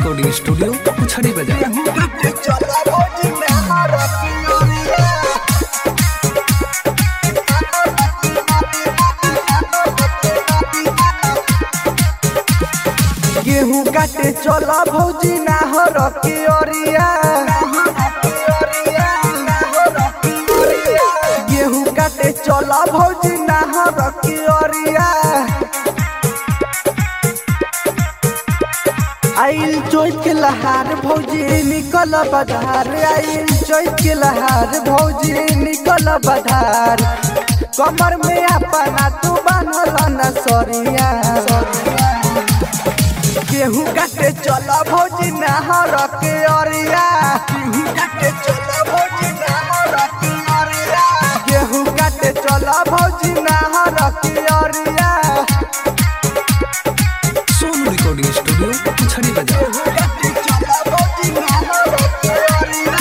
recording studio पुछड़ी बाजार गेहूं काटे चला भौजी ना हो रखी ओरिया गेहूं काटे चला भौजी ना हो रखी ओरिया आइल चोट के लहार भौजी निकल बधार आइल चोट के लहार भौजी निकल बधार कमर में अपना तू बांधल न सरिया गेहूं काटे चल भौजी नहर के अरिया गेहूं काटे चल भौजी नहर के अरिया गेहूं काटे चल भौजी नहर के अरिया सोनू रिकॉर्डिंग स्टूडियो पुछड़ी बाजार गेहूं काटे चल भौजी नहर के अरिया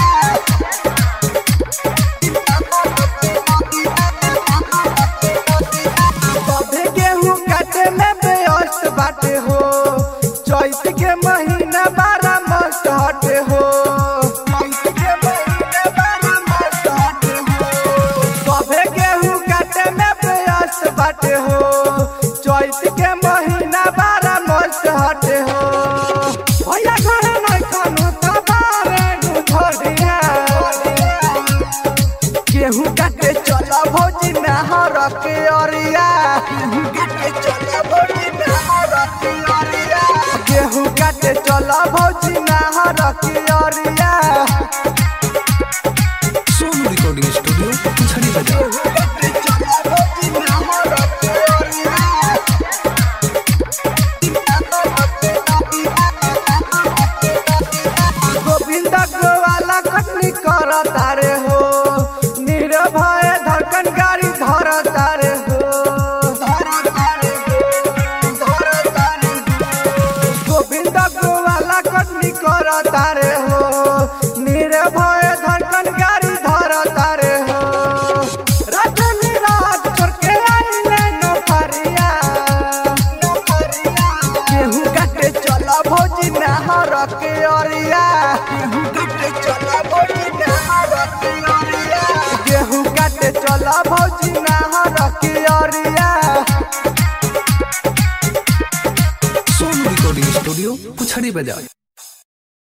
तबे गेहूं काटे में व्यस्त बाटे हो चैत के महीना बारह मस्त हटे हो चैत के महीना बारह मस्त हटे हो तबे गेहूं काटे में व्यस्त बाटे हो चैत के महीना बारह मस्त हटे हो भैया घरे नहीं खानु तो बारे गुठरिया गेहूं काटे चल भौजी नहर के अरिया गेहूं काटे चल भौजी नहर के अरिया गेहूं काटे चल भौजी नहर के अरिया सोनू रिकॉर्डिंग स्टूडियो पुछड़ी बाजार गेहूं काटे चल भौजी नहर के अरिया गोविंद गोवाला कटनी कर तारे हो निर्भय धड़कन गाड़ी धर तारे हो गोविंद गोवाला कटनी कर तारे हो निर्भय धड़कन गाड़ी धर तारे हो रजनी रात छोड़ के आइले नौकरिया गेहूं काटे चल भौजी नहर के अरिया गेहूं काटे चल भौजी नहर के अरिया गेहूं काटे चल भौजी नहर के अरिया सोनू रिकॉर्डिंग स्टूडियो पुछड़ी बाजार